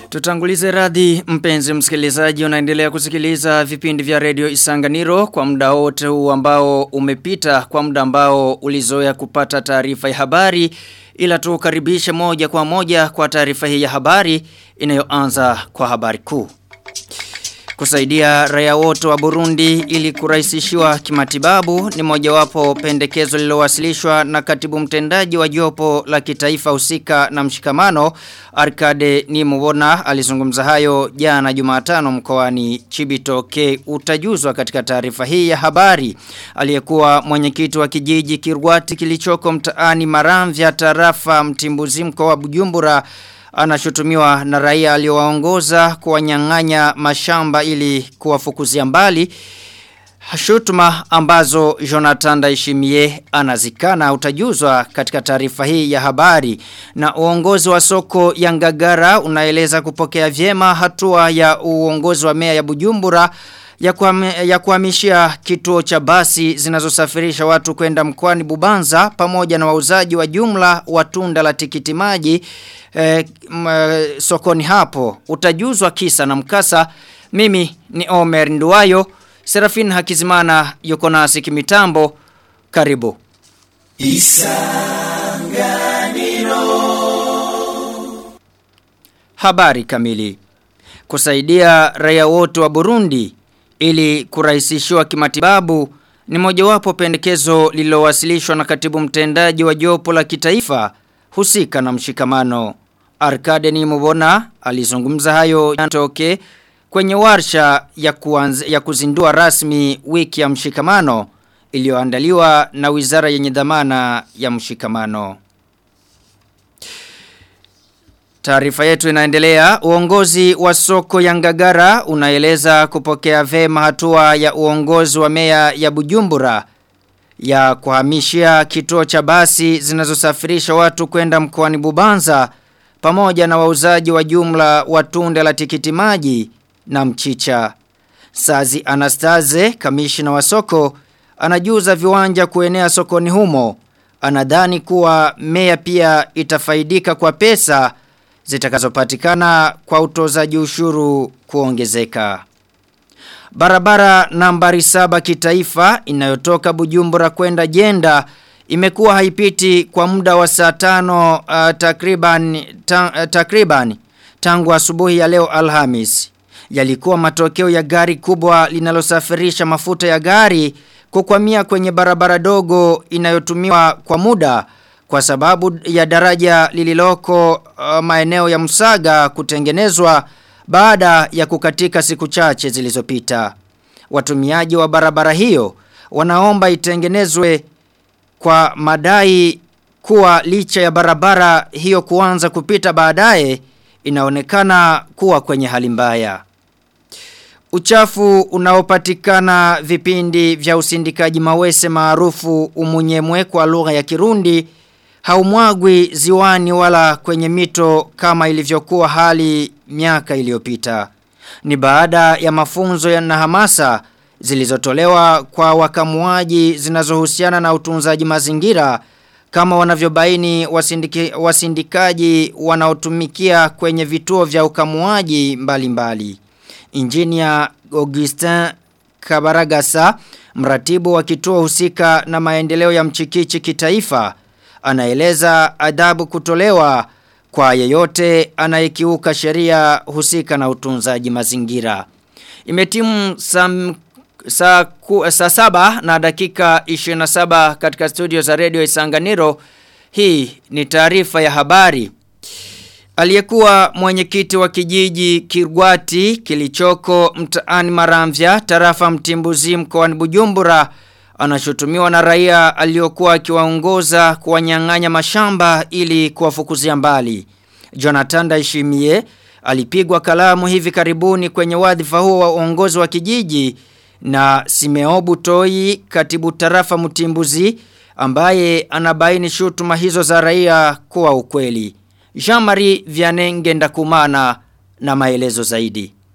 Tutangulize radhi mpenzi msikilizaji unaendelea kusikiliza vipindi vya redio Isanganiro kwa muda wote huu ambao umepita kwa muda ambao ulizoea kupata taarifa ya habari ila tukaribishe moja kwa moja kwa taarifa hii ya habari inayoanza kwa habari kuu. Kusaidia raia wote wa Burundi ili kurahisishiwa kimatibabu ni mojawapo pendekezo lililowasilishwa na katibu mtendaji wa jopo la kitaifa husika na mshikamano Arkade Nimubona alizungumza hayo jana Jumatano mkoani Chibitoke utajuzwa katika taarifa hii ya habari aliyekuwa mwenyekiti wa kijiji Kirwati kilichoko mtaani Maramvya tarafa Mtimbuzi mkoa wa Bujumbura anashutumiwa na raia aliowaongoza kuwanyang'anya mashamba ili kuwafukuzia mbali shutuma ambazo Jonathan Daishimie anazikana utajuzwa katika taarifa hii ya habari na uongozi wa soko ya Ngagara unaeleza kupokea vyema hatua ya uongozi wa mea ya Bujumbura ya kuhamishia kituo cha basi zinazosafirisha watu kwenda mkoani Bubanza pamoja na wauzaji wa jumla wa tunda la tikiti maji eh, sokoni hapo utajuzwa kisa na mkasa mimi ni Omer Nduwayo Serafin Hakizimana yuko nasi kimitambo karibu Isanganiro Habari kamili kusaidia raia wote wa Burundi ili kurahisishiwa kimatibabu ni mojawapo pendekezo lililowasilishwa na katibu mtendaji wa jopo la kitaifa husika na mshikamano. Arkade ni Mubona alizungumza hayo yanatoke kwenye warsha ya, kuanz, ya kuzindua rasmi wiki ya mshikamano iliyoandaliwa na wizara yenye dhamana ya mshikamano. Taarifa yetu inaendelea. Uongozi wa soko ya Ngagara unaeleza kupokea vema hatua ya uongozi wa meya ya Bujumbura ya kuhamishia kituo cha basi zinazosafirisha watu kwenda mkoani Bubanza pamoja na wauzaji wa jumla wa tunda la tikiti maji na mchicha. Sazi Anastaze, kamishina wa soko, anajuza viwanja kuenea sokoni humo. Anadhani kuwa meya pia itafaidika kwa pesa zitakazopatikana kwa utozaji ushuru kuongezeka. Barabara nambari saba kitaifa inayotoka Bujumbura kwenda Jenda imekuwa haipiti kwa muda wa saa tano uh, takriban, ta, uh, takriban tangu asubuhi ya leo Alhamis. Yalikuwa matokeo ya gari kubwa linalosafirisha mafuta ya gari kukwamia kwenye barabara dogo inayotumiwa kwa muda kwa sababu ya daraja lililoko uh, maeneo ya Msaga kutengenezwa baada ya kukatika siku chache zilizopita. Watumiaji wa barabara hiyo wanaomba itengenezwe kwa madai kuwa licha ya barabara hiyo kuanza kupita baadaye inaonekana kuwa kwenye hali mbaya. Uchafu unaopatikana vipindi vya usindikaji mawese maarufu umunyemwe kwa lugha ya Kirundi haumwagwi ziwani wala kwenye mito kama ilivyokuwa hali miaka iliyopita. Ni baada ya mafunzo ya na hamasa zilizotolewa kwa wakamuaji zinazohusiana na utunzaji mazingira kama wanavyobaini wasindiki, wasindikaji wanaotumikia kwenye vituo vya ukamuaji mbalimbali. Injinia Augustin Kabaragasa, mratibu wa kituo husika na maendeleo ya mchikichi kitaifa, anaeleza adabu kutolewa kwa yeyote anayekiuka sheria husika na utunzaji mazingira. Imetimu sam, saa, ku, saa saba na dakika 27 katika studio za radio Isanganiro. Hii ni taarifa ya habari. Aliyekuwa mwenyekiti wa kijiji Kirwati kilichoko mtaani Maramvya tarafa Mtimbuzi mkoani Bujumbura anashutumiwa na raia aliokuwa akiwaongoza kuwanyang'anya mashamba ili kuwafukuzia mbali. Jonathan Daishimie alipigwa kalamu hivi karibuni kwenye wadhifa huo wa uongozi wa kijiji na Simeobu Toi katibu tarafa Mtimbuzi ambaye anabaini shutuma hizo za raia kuwa ukweli. Jean-Marie Vianenge Ndakumana na maelezo zaidi.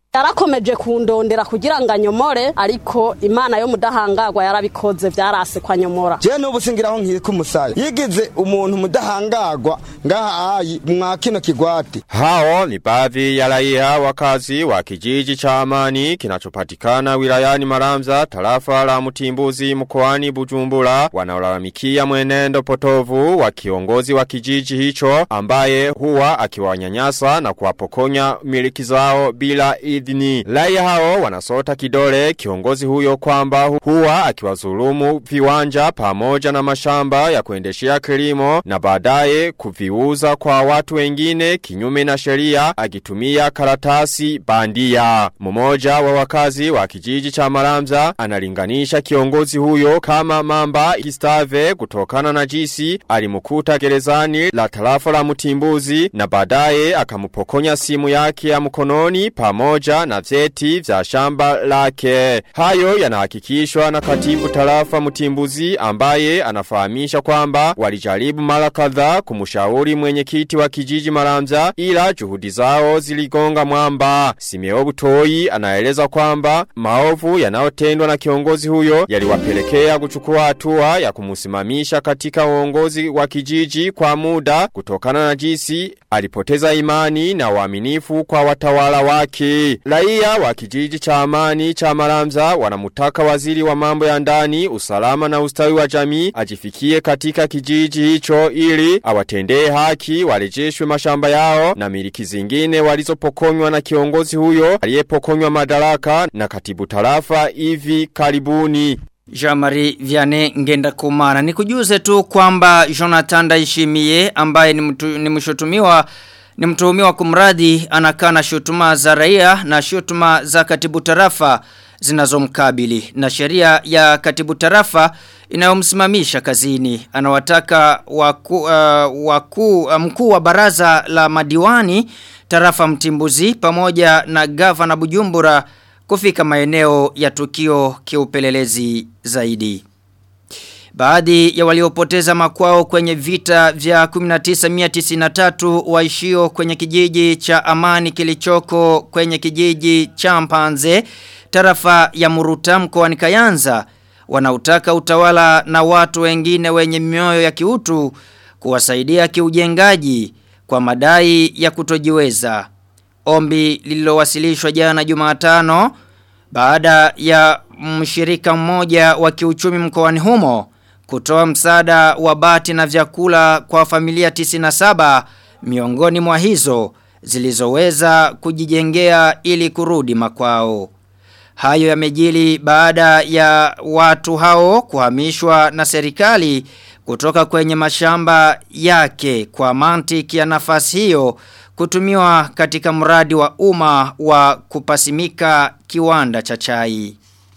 yarakomeje kundondera kugira ngo anyomore ariko imana yo mudahangagwa yarabikoze vyarase kwa nyomora je n'ubu singiraho nkiri kumusaya yigize umuntu mudahangagwa ngaha ayi mwa kino kigwati Hao ni baadhi ya raia wakazi wa kijiji cha Amani kinachopatikana wilayani Maramza tarafa la Mutimbuzi mkoani Bujumbura wanaolalamikia mwenendo potovu wa kiongozi wa kijiji hicho ambaye huwa akiwanyanyasa na kuwapokonya miliki zao bila idhini. Raia hao wanasota kidole kiongozi huyo kwamba huwa akiwazulumu viwanja pamoja na mashamba ya kuendeshea kilimo na baadaye kuviuza kwa watu wengine kinyume na sheria akitumia karatasi bandia. Mmoja wa wakazi wa kijiji cha Maramza analinganisha kiongozi huyo kama mamba Gistave kutokana na jisi alimukuta gerezani la tarafa la Mutimbuzi na baadaye akamupokonya simu yake ya mkononi pamoja na vyeti vya shamba lake. Hayo yanahakikishwa na katibu tarafa Mutimbuzi ambaye anafahamisha kwamba walijaribu mara kadhaa kumshauri mwenyekiti wa kijiji Maramza ila juhudi zao ziligonga mwamba. Simeo Butoi anaeleza kwamba maovu yanayotendwa na kiongozi huyo yaliwapelekea kuchukua hatua ya kumusimamisha katika uongozi wa kijiji kwa muda kutokana na jinsi alipoteza imani na uaminifu kwa watawala wake. Raia wa kijiji cha amani cha Maramza wanamutaka waziri wa mambo ya ndani, usalama na ustawi wa jamii ajifikie katika kijiji hicho ili awatendee haki warejeshwe mashamba yao na miliki zingine walizopokonywa na kiongozi huyo aliyepokonywa madaraka na katibu tarafa hivi karibuni. Jamari Viane ngenda kumana. Nikujuze tu kwamba Jonathan Daishimie ambaye ni, mtu, ni mshutumiwa ni mtuhumiwa kumradi anakana shutuma za raia na shutuma za katibu tarafa zinazomkabili na sheria ya katibu tarafa inayomsimamisha kazini anawataka waku, uh, waku, uh, mkuu wa baraza la madiwani tarafa mtimbuzi pamoja na gavana Bujumbura kufika maeneo ya tukio kiupelelezi zaidi. Baadhi ya waliopoteza makwao kwenye vita vya 1993 waishio kwenye kijiji cha Amani kilichoko kwenye kijiji cha Mpanze tarafa ya Muruta mkoani Kayanza wanautaka utawala na watu wengine wenye mioyo ya kiutu kuwasaidia kiujengaji kwa madai ya kutojiweza. Ombi lililowasilishwa jana Jumatano baada ya mshirika mmoja wa kiuchumi mkoani humo kutoa msaada wa bati na vyakula kwa familia 97 miongoni mwa hizo zilizoweza kujijengea ili kurudi makwao. Hayo yamejili baada ya watu hao kuhamishwa na serikali kutoka kwenye mashamba yake kwa mantiki ya nafasi hiyo kutumiwa katika mradi wa umma wa kupasimika kiwanda cha chai.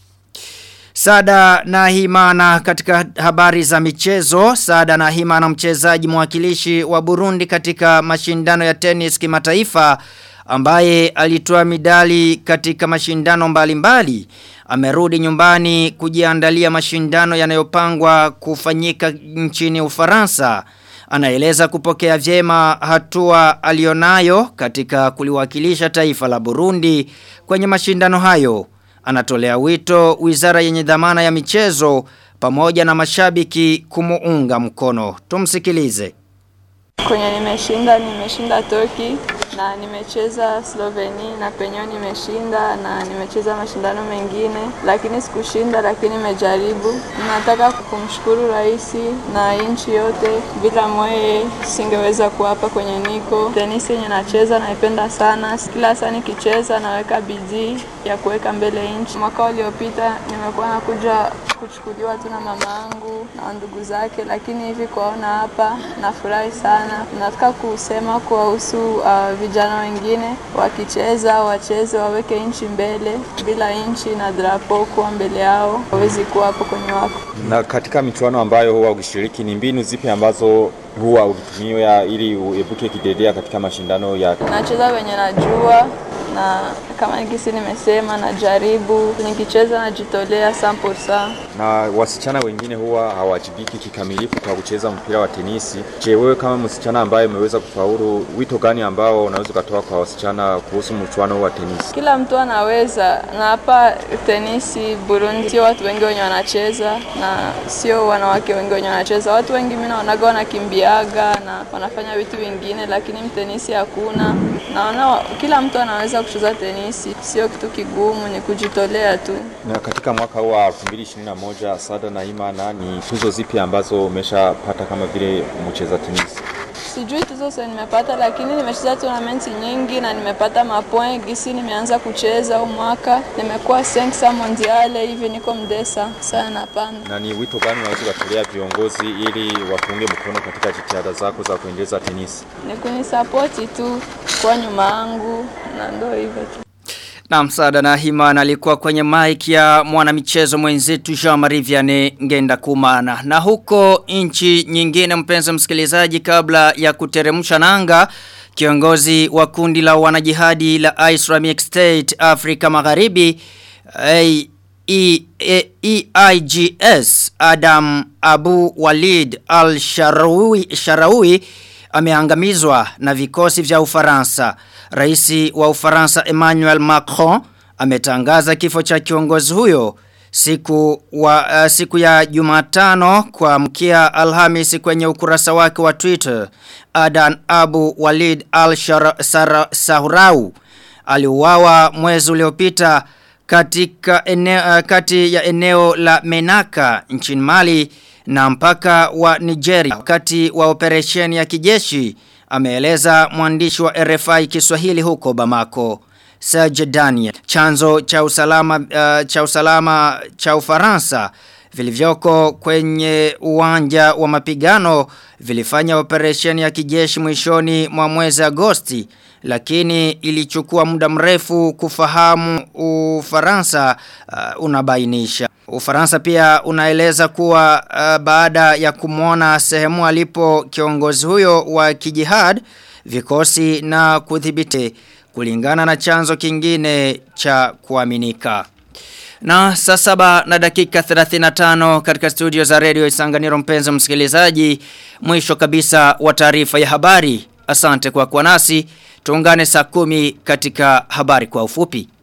Sada na Himana katika habari za michezo, Sada na Himana mchezaji mwakilishi wa Burundi katika mashindano ya tenis kimataifa ambaye alitoa midali katika mashindano mbalimbali amerudi nyumbani kujiandalia mashindano yanayopangwa kufanyika nchini Ufaransa anaeleza kupokea vyema hatua alionayo katika kuliwakilisha taifa la Burundi kwenye mashindano hayo anatolea wito wizara yenye dhamana ya michezo pamoja na mashabiki kumuunga mkono tumsikilize Kwenye nimeshinda, nimeshinda Turkey na nimecheza Sloveni na penyewe nimeshinda na nimecheza mashindano mengine, lakini sikushinda, lakini nimejaribu. Nataka kumshukuru rais na nchi yote, bila mweye singeweza kuwa hapa kwenye niko. Tenisi yenye nacheza naipenda sana, kila saa nikicheza naweka bidii ya kuweka mbele nchi. Mwaka uliopita nimekuwa nakuja kuchukuliwa tu na mama yangu na ndugu zake, lakini hivi kuwaona hapa nafurahi sana. Nataka kusema kuwahusu uh, vijana wengine wakicheza, wacheze, waweke nchi mbele. Bila nchi na drapo kuwa mbele yao, hawezi kuwa hapo kwenye wako. Na katika michuano ambayo huwa ukishiriki, ni mbinu zipi ambazo huwa ukitumia ili uepuke kidedea katika mashindano ya Nacheza wenye najua na kama nikisi nimesema najaribu nikicheza najitolea 100%. Na wasichana wengine huwa hawajibiki kikamilifu kwa kucheza mpira wa tenisi. Je, wewe kama msichana ambaye umeweza kufaulu, wito gani ambao unaweza ukatoa kwa wasichana kuhusu mchuano wa tenisi? Kila mtu anaweza, na hapa tenisi Burundi sio watu wengi wenye wanacheza na sio wanawake wengi wenye wanacheza. Watu wengi mimi naonaga wanakimbiaga na wanafanya vitu vingine, lakini mtenisi hakuna. Naona kila mtu anaweza kucheza tenisi, sio kitu kigumu, ni kujitolea tu. Na katika mwaka huu wa 2021 Sada na Imana, ni tuzo zipi ambazo umeshapata kama vile mcheza tenisi? Sijui tuzo sasa nimepata, lakini nimecheza tournament nyingi na nimepata mapoint. Gisi nimeanza kucheza huu mwaka nimekuwa 5 mondiale hivi, niko mdesa sana pana. Na ni wito gani unaweza ukatolea viongozi ili wakuunge mkono katika jitihada zako za kuendeleza tenisi? Ni kunisapoti tu kwa nyuma yangu na ndio hivyo tu. Na msaada na himana alikuwa kwenye mic ya mwanamichezo mwenzetu Jean-Marie Vianney Ngenda Kumana. Na huko nchi nyingine mpenzi msikilizaji kabla ya kuteremsha nanga kiongozi wa kundi la wanajihadi la Islamic State Afrika Magharibi A E, e, EIGS Adam Abu Walid al-Sharawi Sharawi ameangamizwa na vikosi vya Ufaransa. Raisi wa Ufaransa Emmanuel Macron ametangaza kifo cha kiongozi huyo siku wa uh, siku ya Jumatano kwa mkia Alhamis kwenye ukurasa wake wa Twitter. Adan Abu Walid al-Sahrawi aliuawa mwezi uliopita katika eneo, uh, kati ya eneo la Menaka nchini Mali na mpaka wa Nigeria wakati wa operesheni ya kijeshi ameeleza mwandishi wa RFI Kiswahili huko Bamako Serge Daniel chanzo cha usalama uh, cha usalama cha Ufaransa vilivyoko kwenye uwanja wa mapigano vilifanya operesheni ya kijeshi mwishoni mwa mwezi Agosti lakini ilichukua muda mrefu kufahamu Ufaransa uh, unabainisha. Ufaransa pia unaeleza kuwa uh, baada ya kumwona sehemu alipo kiongozi huyo wa kijihad vikosi na kudhibiti kulingana na chanzo kingine cha kuaminika. Na saa saba na dakika 35 katika studio za radio Isanganiro mpenzi msikilizaji mwisho kabisa wa taarifa ya habari. Asante kwa kuwa nasi. Tuungane saa kumi katika habari kwa ufupi.